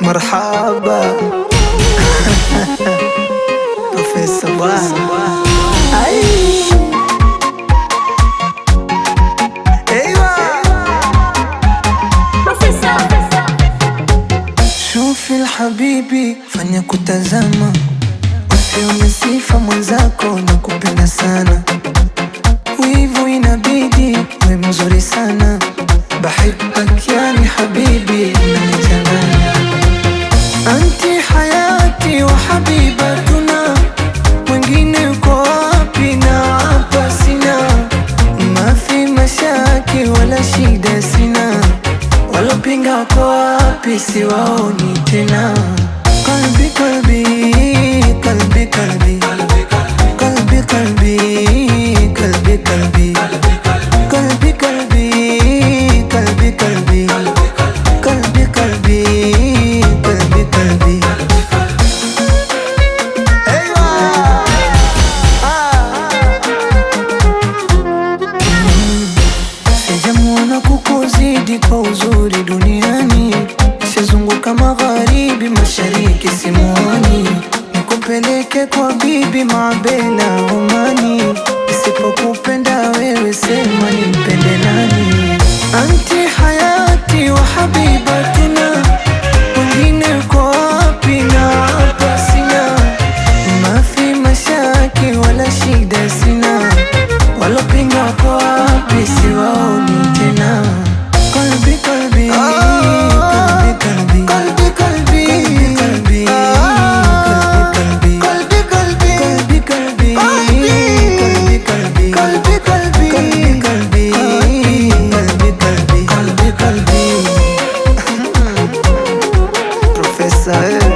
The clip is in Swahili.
marhaba Profesa bwana Ai. Eywa. Shufi habibi, fanya kutazama, usione sifa mwenzako na kupenda sana, wivu inabidi we mzuri sana, bahibak yani habibi, unanichanganya anti hayati wa habibatuna, mwingine uko wapi na hapa sina, mafi mashaki wala shida sina Walopinga wako wapi? Siwaoni tena. Kalbi kalbi kalbi kalbi kalbi kalbi kalbi kalbi kalbi kalbi kalbi kalbi kalbi kalbi kalbi kalbi Eywa! Ah! Sijamuona kukuzidi kwa uzuri duniani, shazunguka magharibi, mashariki, simuoni nikupeleke kwa bibi Mabela Omani, nisipokupenda wewe sema nimpende nani? Anti hayati wa habibatuna, wengine uko wapi na hapa sina mafi mashaki wala shida sina Walopinga wako wapi? Siwaoni tena. Kalbi kalbi kalbi kalbi kalbi kalbi kalbi kalbi kalbi kalbi kalbi kalbi kalbi kalbi kalbi kalbi kalbi kalbi kalbi kalbi Profesa eh.